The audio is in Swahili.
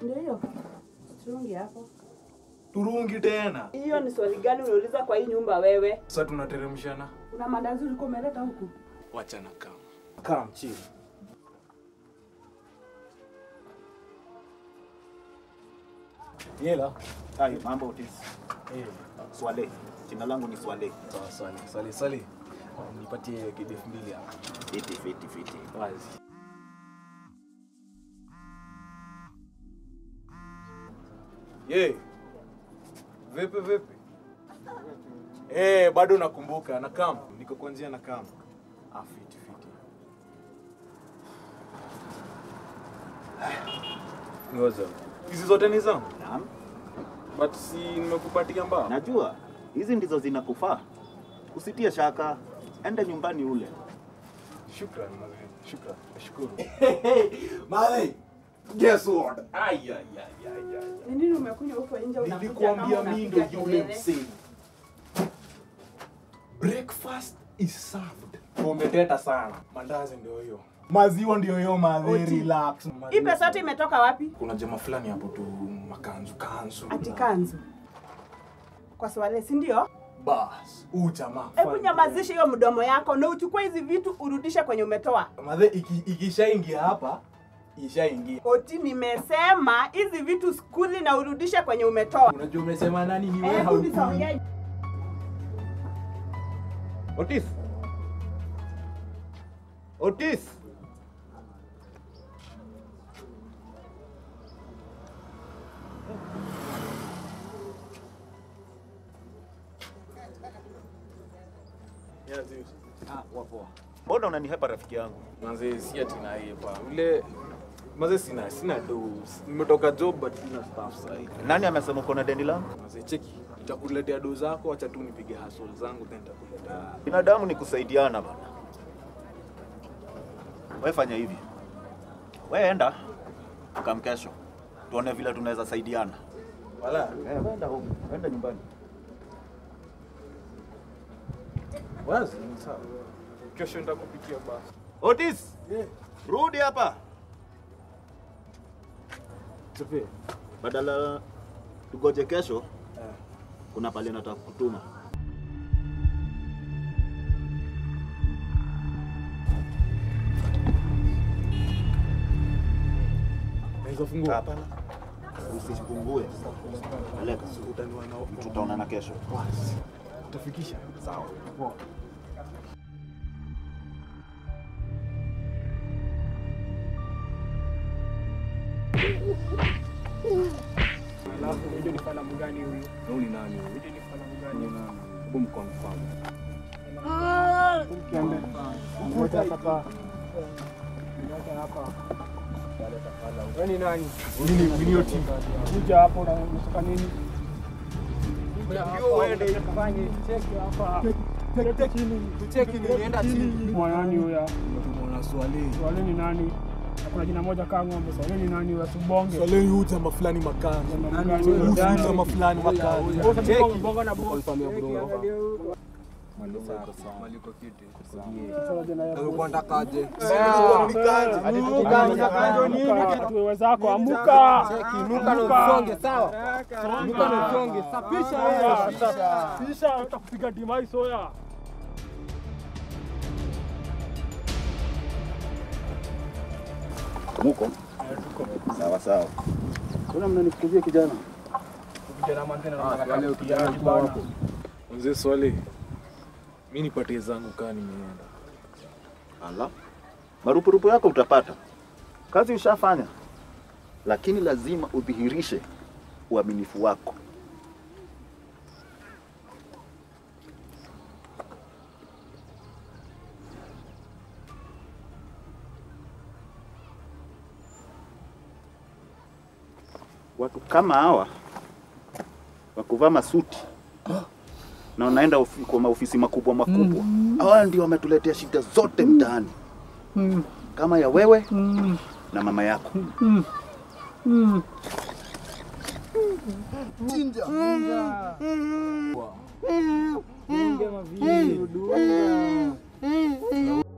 Ndio hiyo. Turungi hapo. Turungi tena. Hiyo ni swali gani unauliza kwa hii nyumba wewe? Sasa tunateremshana. Una mandazi ulikuwa umeleta huku? Wachana kama. Kama chini. Yela. Hai, mambo Otis. Eh. Swale. Jina langu ni Swale. Sawa, swali, swali, swali. Nipatie kidefu mbili hapa. Fiti, fiti, fiti. Wazi. Ye. Vipi vipi? Eh, bado nakumbuka na kam. Niko kwa njia na kam. Ah, fiti fiti. Ngoja. Hizi zote ni zangu. Naam. But si nimekupatia mbao. Najua hizi ndizo zinakufaa. Usitie shaka. Enda nyumbani ule. Shukran, mazee. Shukran. Nashukuru. Male, guess what? Ay, ay, ay, ay, ay. Ni nini umekunywa huko nje unakuja Nilikuambia kama mimi unapiga ndo yule kelele? msee. Breakfast is served. Umeteta sana. Mandazi ndio hiyo. Maziwa ndio hiyo madhe, Oti. relax. Hii pesa yote imetoka wapi? Kuna jamaa fulani hapo tu makanzu kanzu. Ati kanzu. Kwa swali si ndio? Bas, huu jamaa. Hebu nyamazisha hiyo mdomo yako na uchukue hizi vitu urudishe kwenye umetoa. Madhe iki- ikishaingia hapa, ishaingia. Oti, nimesema hizi vitu skuli na urudishe kwenye umetoa. Unajua umesema nani ni wewe Hebu haujui. nisongee. Otis. Otis. Yeah, Zeus. Ah, wapo. Mbona unanihepa rafiki yangu? Manze si ati na yeye pa. Ule Manze sina sina do. Nimetoka job but sina staff sasa hivi. Nani amesema uko na deni langu? Manze cheki. Nitakuletea do zako, acha tu nipige hustle zangu then nitakuletea. Binadamu ni kusaidiana bana. Wewe fanya hivi. Wewe enda kamkesho. Tuone vile tunaweza saidiana. Wala. Eh, enda huko. Enda nyumbani. Wazi ni sawa. Kesho nitakupikia basi. Otis, Yeah. rudi hapa. Tupe. Badala tugoje kesho, Eh. kuna pale nataka kutuma. Naweza fungua. Hapana. Usifungue. Peleka. Utaniwa na Tutaonana kesho. Wazi. Utafikisha. Sawa. Poa. Alafu video ni filamu gani huyu? Huyu ni nani? Video ni filamu gani? Hebu mconfirm. Ukiambia. Ngoja hapa. Ngoja hapa. Wewe ni nani? Nini winio team? Kuja hapo na unataka nini? Uende fanye cheki hapa. Cheki chini. Cheki ni nienda chini. Mwanani huyo? Tumeona swali. Swale ni nani? Na Kuna jina moja kaa ng'ombe. Swale ni nani huyo? Subonge. Swali huyu jamaa fulani makanzu. Jamaa Nani gani? huyu Gani? jamaa fulani makanzu? Wewe unasema bonga na bonga. Confirm ya bro. Sasa jina yako. Wewe wenzako amuka. Inuka na usonge sawa. Inuka na usonge. Sapisha wewe. Sapisha utakupiga dimai soya. Muko? Sawa sawa. Kuna mnanikujia kijana. Mzee swali. Mimi nipatie zangu kaa nimeenda. Ala. Marupurupu yako utapata. Kazi ushafanya. Lakini lazima udhihirishe uaminifu wako. Watu kama hawa wa kuvaa masuti na wanaenda ofi- kwa maofisi makubwa makubwa, hawa ndio wametuletea shida zote mtaani, kama ya wewe na mama yako. Dunga mavi. Dunga.